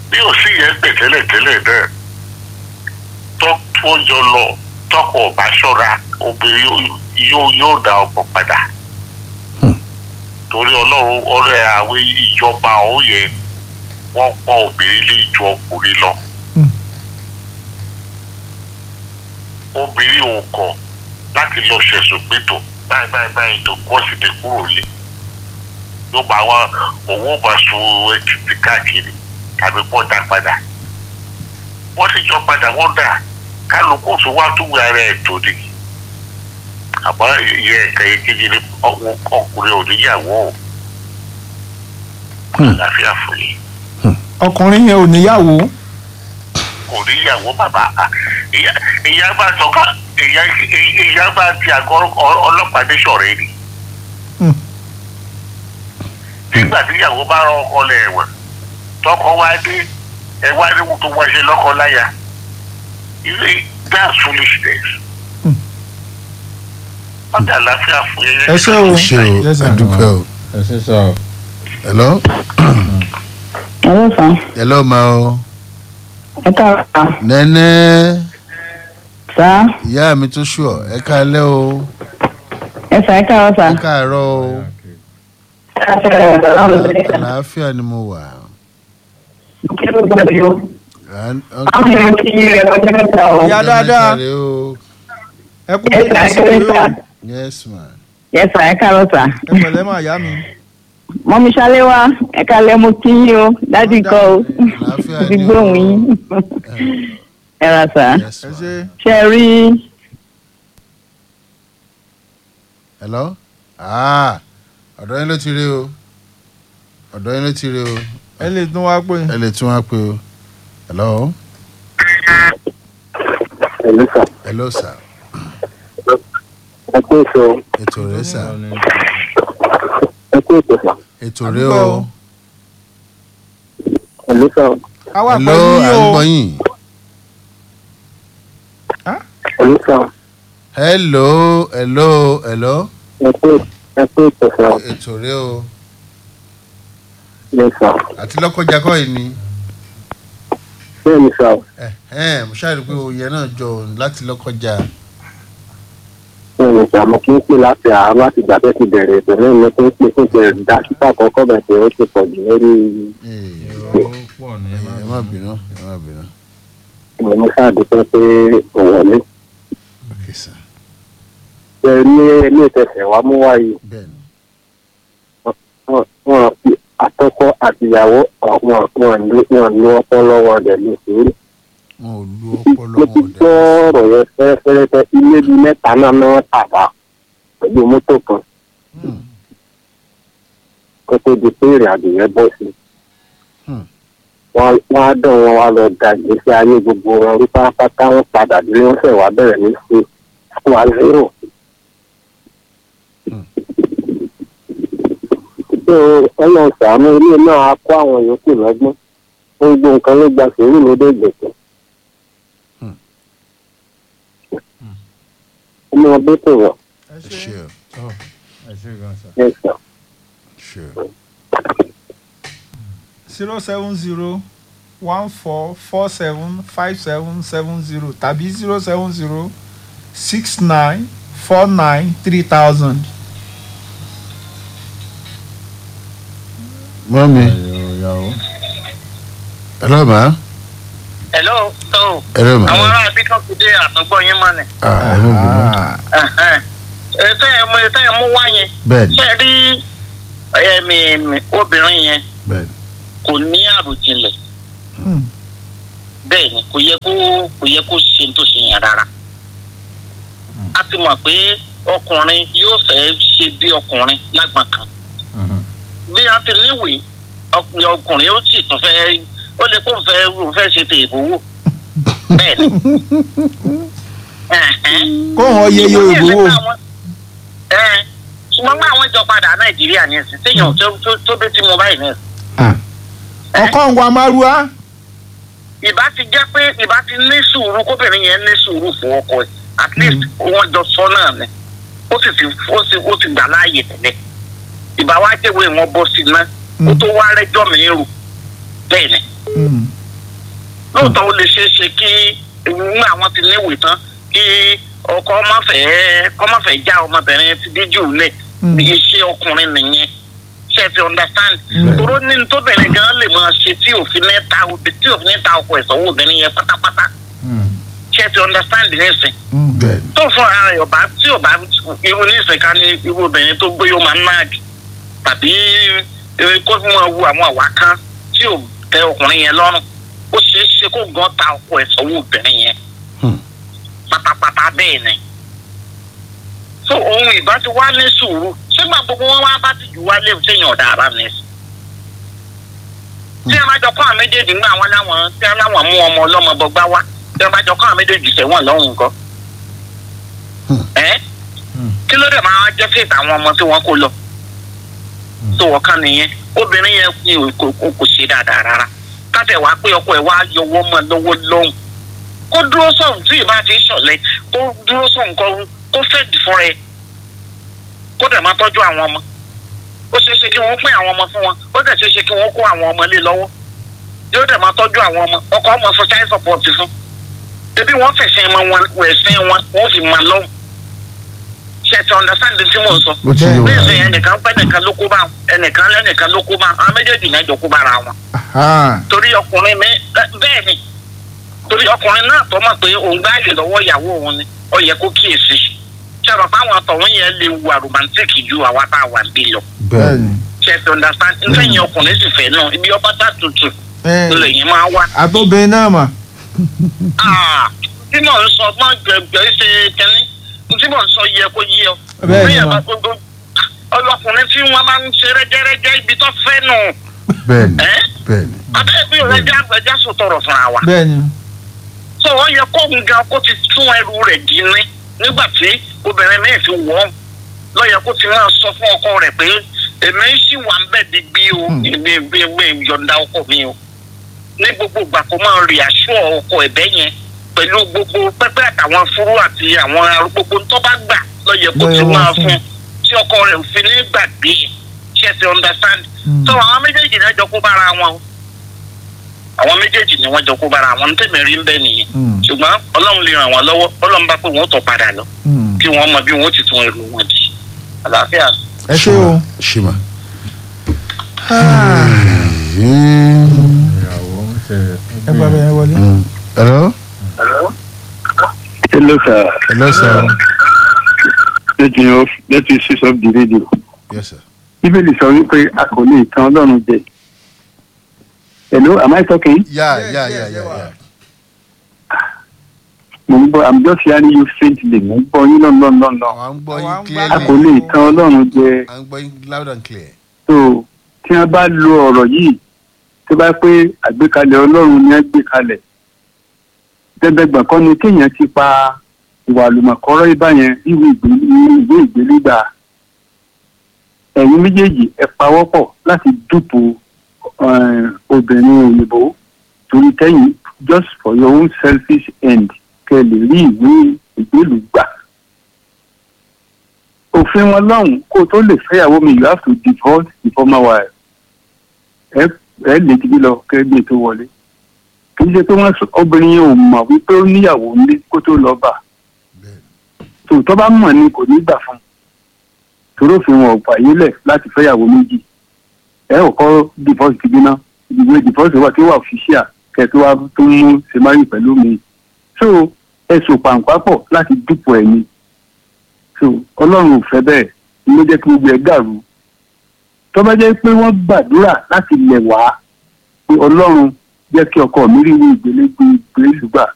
bí ò sí yẹn pè tẹ́lẹ̀tẹ́lẹ̀ náà tó tó jọ lọ tọkọ ọba ṣọ́ra obìnrin yóò- yóò yóò dá ọkọ padà torí ọlọ́run ọ̀rẹ́ àwọn ìjọba ọ̀hún yẹn wọ́n pọ̀ obìnrin lé ju ọkùnrin lọ. obìnrin ò kọ̀ láti lọ ṣẹ̀sùn pétò báyìí báyìí báyìí tó kọ́ sí ti kúrò lé yóò bá wọn owó bá sun títí káàkiri tàbí pọ́ dá padà wọ́n sì jọ padà wọ́n dà kálukú tó wá tó wẹ ara ẹ̀ tó ni àmọ́ ìyẹn ẹ̀ka èkejì ni ọkùnrin ọkùnrin ò níyàwó o àlàáfíà fún yín ọkùnrin yẹn ò níyàwó kò níyàwó bàbá ìyá ìyá bá tọ́ka ìyá ìyá bá ti àgọ́ ọ- ọlọ́pàá ní sọ̀rọ̀ ẹni. Hmm. nígbà tí ìyàwó bá rán ọkọ lẹ̀ ẹ̀wọ̀n tọkọ wá dé ẹ wá ní tó wá ṣe lọ́kọ láya ilé that's foolishness. Hmm. ọjà àlàáfíà fún yẹn. ẹ ṣé o ṣe o Yes, sir. adúpẹ́ o ẹ ṣe sọ ọ. hello Hello, sir. hello ma o Ẹ káàárọ̀. nẹ́nẹ́ Sá. ìyá mi tó ṣù ọ ẹ káalẹ́ o Ẹ sà ẹ káàárọ̀ sà. ẹ káàárọ̀ o Àwọn àlàáfíà ni mo wà. À ń- èèyàn ti yí rẹ̀ lọ́jọ́ mẹ́ta o. Ìyá dáadáa. Ẹ o. ẹ kú Ẹ bí sà ẹ ìdásí káàárọ̀ yóò sà. yes ma. Ẹ sà ẹ káàárọ̀ sà. ẹ pẹ̀lẹ́ mà yá mi Mọ́mí Ṣaléwá ẹ káalẹ́ mo kí yín o. Dádì kọ́ o. Àlàáfíà Ti ni o. gbóhùn yín. Ẹ ra sà. yes ẹ ma. ṣe Ṣé ẹ rí hello ah ọ̀dọ̀ yín ló ti rí o ọ̀dọ̀ yín ló ti rí o ẹ lè tún wá pé ẹ lè tún wá pé o hello Ẹ̀lú sà, hello sir ẹ kú èso, ètò rẹ sà ẹ kú ètò sà, ètò rẹ Àdúgbò o o. ẹ̀lú sà, a wà hello pẹ̀lú yín à ń o gbọ́ yín ẹ̀lú sà, hello hello hello ẹ kú ẹ kú ètò sà, ètò rẹ o ẹ sà, àti lọ́kọjá kọ́ yìí ni bẹ́ẹ̀ ni sà, ẹ ẹ mo ṣáà rí i pé oyè náà jọ òun láti lọ́kọjá bẹ́ẹ̀ ni sà, mo kí ń pè láti àárọ̀ láti ìgbà tẹ́ ti bẹ̀rẹ̀ ètò náà mo kí ń pè fún ìbẹ̀rẹ̀ dásítà àkọ́kọ́ bẹ̀rẹ̀ ó ti pọ̀ jù lórí Ee, ó pọ̀ ní ẹ má bínú ẹ má bínú ìmọ̀ mo ṣáàdúpẹ́ pé kò wọlé. ok sir Ṣé ní ilé ìtẹ̀sẹ̀ wa mú wáyé bẹ́ẹ̀ ni wọn wọn fi àtọkọ àtìyàwó wọn wọn lo wọn lo ọpọlọ wọn dẹ̀ lè sórí. wọn ò lu ọpọlọ mo ti wọn gbọ́ dẹ ọ̀rọ̀ yẹn fẹ́rẹ́fẹ́rẹ́ ilé bíi mẹ́ta náà náà tàbá pẹ̀lú mọ́tò kan Hmm, kó tó di pé ìrìn àjò yẹn bọ́ sí. Hmm. wọ́n wọ́n á dán wọn wá lọ da ìgbésí ayé gbogbo wọn rí pátápátá wọn padà dé wọ́n fẹ́ wá bẹ̀rẹ̀ ní sí square zero. Hmm. so ọlọ́run sàánú ilé náà á kó àwọn yòókù lọ́gbọ́n gbogbo nǹkan ló gba sùúrù lóde ìgbésẹ̀. Hmm. ọmọ ọdún tó wọ̀ ẹ ẹ ṣe ṣe o ẹ ṣe gan sa. ẹ̀ sàn. ṣe o zero seven zero one four four seven five seven seven zero tàbí zero seven zero six nine four nine three thousand. mọ́mi ìyàwó. hello ma hello tó hello ma àwọn ará bí kan ti dé àtúgbọ́ yín mọ́ ni. ah ẹ má bínú ètò ẹ̀ mú ètò ẹ̀ mú wá yẹn bẹ́ẹ̀ ni ṣe rí ẹ̀mí obìnrin yẹn bẹ́ẹ̀ ni kò ní àròjinlẹ̀ Hmm. bẹ́ẹ̀ ni kò yẹ kó kò yẹ kó ṣe ní tó ṣe yẹn rárá. a ti mọ̀ pé ọkùnrin yóò fẹ́ ṣe bí ọkùnrin lágbọ̀n kan bí a ti níwèé ọkùnrin ọkùnrin ó sì tún fẹ́ ó lè kó fẹ́ ó fẹ́ ṣe tèèbù wò bẹ́ẹ̀ ni. Ẹ̀hẹ́n. kó wọn yẹ yẹ ìbówó Ẹ, ṣùgbọ́n bá àwọn ìjọ padà nàìjíríà ní ẹ̀sìn téèyàn tó tó tó bí tí mo báyìí ní ẹ̀sìn. ọkọ ń wa márùá ìbá ti jẹ́ pé ìbá ti ní sùúrù kóbìnrin yẹn ní sùúrù fún ọkọ ẹ̀ at least wọ́n jọ sọ náà ni ó sì ti ó sì ó ti gbà láàyè tẹ́lẹ̀ ìbá wa jẹ́wé wọn bọ́ sí iná ó tó wá rẹ́jọ́ mi rù bẹ́ẹ̀ ni lóòótọ́ ó lè ṣeé ṣe kí ní àwọn ti níwèé tán kí ọkọ má fẹ́ kọ́ má fẹ́ já ọmọbìnrin ti díjú lẹ̀ Mm. iṣẹ́ ọkùnrin nìyẹn ṣe ti understand Bẹ́ẹ̀. toró ní tóbìnrin gan lè máa ṣe tí òfin ní ta obì tí òfin ní ta ọkọ ìsanwó obìnrin yẹn pátápátá ṣe ti understand nísìn bẹ́ẹ̀ tó fún ara rẹ̀ ọba tí ọba irú nísìn ká ní irú obìnrin tó gbé yóò máa ń náàgì tàbí eh, kó fún wọn wu àwọn àwa kan tí ò tẹ ọkùnrin yẹn lọ́rùn ó ṣeé ṣe kó gan ta ọkọ ìsanwó obìnrin yẹn Hmm. pátápátá bẹ́ẹ̀ ni so ohun ìbá ti wá ní sùúrù sígbà gbogbo wọn wá bá ti jù wá léwu séèyàn ọ̀dà ara mi sí. tí ẹ bá jọ kọ́ àwọn méjèèjì ńgbà wọn láwọn tí ẹ láwọn mú ọmọ ọlọ́mọ bọgbá wá tí ẹ bá jọ kọ́ àwọn méjèèjì sẹ́wọ̀n lọ́hùn nǹkan. ẹ kí ló dé máa jẹ́ fèsì àwọn ọmọ tí wọ́n kó lọ. tó wọ́n kàn nìyẹn obìnrin yẹn kì í kò kò- kò ṣe dáadáa rárá káfẹ́ wàá pé ọkọ ẹ̀ wá yọwọ́ mọ́ lọ́wọ́ lọ́hùn kó dúró sọ̀hún tí ìbá ti ṣọ̀lẹ̀ kó dúró sọ̀hún kó kó fẹ́ẹ̀dì fún rẹ̀ kó dẹ̀ máa tọ́jú àwọn ọmọ ó ṣeé ṣe kí wọ́n pín àwọn ọmọ fún wọn ó dẹ̀ ṣeé ṣe kí wọ́n kó àwọn ọmọ lé lọ́wọ́ yóò dẹ̀ máa tọ́jú àwọn ọmọ ọkọ ọmọ fún child support fún ebi wọ́n fẹ̀sẹ̀ mọ wọn ẹ̀sìn wọn wọ́n fi máa lọ́hùn ṣe ti understand tí mò ń sọ ó ti yé wa bẹ́ẹ̀ sọ ẹnìkan pẹ́ ẹnìkan ló kó bá wọn ẹnìkan lẹ́nìkan ló kó bá wọn àwọn méjèèjì náà jọ kó bára wọn Aha. torí ọkùnrin mi ẹ- bẹ́ẹ̀ ni torí ọkùnrin náà tó mọ̀ pé òun gbá àyè lọ́wọ́ ìyàwó òun ni ó yẹ kó kíyèsí ṣàrọ̀ fáwọn àtọ̀hún yẹn lè wà romantic ju àwa tá a wà bí lọ bẹ́ẹ̀ bẹ́ẹ̀ni ṣe ti understand nfẹ̀ yẹn ọkùnrin sì fẹ́ náà ibi ọba tá tutù ẹ lẹ́yìn máa wá. àtọ́bìnrin náà mà Ah, tí mò ń sọ mọ́ gbẹ̀gbẹ̀ ṣe kẹ́ni tí mò ń sọ yẹ kó yé ọ. Bẹ́ẹ̀ ni Bí ẹ mà. bá gbogbo ọlọkùnrin tí wọ́n máa ń ṣe rẹ́jẹ́rẹ́jẹ́ ibi tó fẹ́ nù bẹ́ẹ̀ ni ẹ́ bẹ́ẹ̀ ni abẹ́rẹ́ bí ìrẹ́jà ẹja sọ̀tọ̀rọ̀ fúnra wa. bẹ́ẹ̀ni so ó yẹ kó ń gan kó ti tún ẹrù rẹ̀ dínní nígbà tí obìnrin mi fi wọ́ lọ yẹ kó ti máa sọ fún ọkọ rẹ̀ pé èmi ń ṣì wà ń bẹ̀ digbí o èmi èmi yọ̀ǹda ọkọ mi o ní gbogbo ìgbà kó máa rí aṣọ ọkọ ẹ̀bẹ̀ yẹn pẹ̀lú gbogbo pẹ́pẹ́ àtàwọn fúrú àti àwọn arú- gbogbo tó bá gbà lọ yẹ kó Ló yẹ ti wọ́n máa fún. fún tí ọkọ rẹ̀ ò fi ní gbàgbé ṣe ti understand Mm. so àwọn méjèèjì náà jọ kó bára wọn o àwọn méjèèjì ni wọ́n jọ kó bára wọn tẹ̀mí rí ń bẹ́ nìyẹn Mm. ṣùgbọ́n ọlọ́run lè ràn wọ́n lọ́wọ́ ọlọ́run bá pé wọ́n tọ̀ padà lọ Mm. kí wọ́n mọ bí wọ́n ti tún ẹrù wọn di àlàáfíà. ẹ ṣé o. ṣìmà. ìyàwó ń ṣe ẹ bá bẹ̀rẹ̀ wọlé. hello hello sir hello sir let me off let me switch off the radio. yes sir bíbélì sọ wípé a kò lè tan ọlọ́run jẹ. hello am I talking? yeah Yes, yeah yes, yeah yes, yeah wa. yeah mo ń gbọ́ i'm just hearing you faintly mo ń gbọ́ yín lọ́nà lọ́nà lọ́nà. àwọn ń gbọ́ Àwa yín ń gbádùn. a kò clearly lè tan ọlọ́run jẹ. à ń gbọ́ yín loud and clear. so tí wọ́n bá lo ọ̀rọ̀ yìí tó bá pé àgbékalẹ̀ ọlọ́run ni wọ́n gbé kalẹ̀ dẹ́gbẹ̀gbọ̀n kọ́ ni kéèyàn ti pa ìwà àlùmọ̀kọ́rọ́ ibà yẹn ìwé ìgbé- ìwé ìgbélégbà ẹ̀yin méjèèjì ẹ pawọ́pọ̀ láti dúpọ̀ eh, obìnrin òyìnbó torí kẹ́yìn just for your own selfish end kẹ́ ẹ lè rí ìwé ìgbélú gbà òfin wọn lọ́hùn kó o tó lè fẹ́yàwó mi you have to divorce the former wife ẹ ẹ lè ti bí lọ kẹ́gbẹ́ tó wọlé kì í ṣe pé wọ́n sọ obìnrin yẹn ò mọ̀ wípé ó níyàwó nílé kó tó lọ bà tòótọ́ bá mọ̀ ni kò ní gbà fún un torí òfin wọn ò fàyè lẹ̀ láti fẹ́yàwó méjì ẹ ò kọ́ divorce ti bí ná ìwé divorce wà tí ó wà official kẹ́ tó wá tó ń mú ṣe má rí pẹ̀lú mi so ẹ̀sùn pàǹpápọ̀ láti dúpọ̀ ẹ̀ ni so ọlọ́run ò fẹ́ bẹ́ẹ̀ ni ló jẹ́ kí gbogbo ẹ̀ dàrú tó bá jẹ́ pé wọ́n gbàdúrà láti lẹ̀ wá pé ọlọ́run jẹ́ kí ọkọ mi rí ìwé ìgbélégbé ìgbélùgbà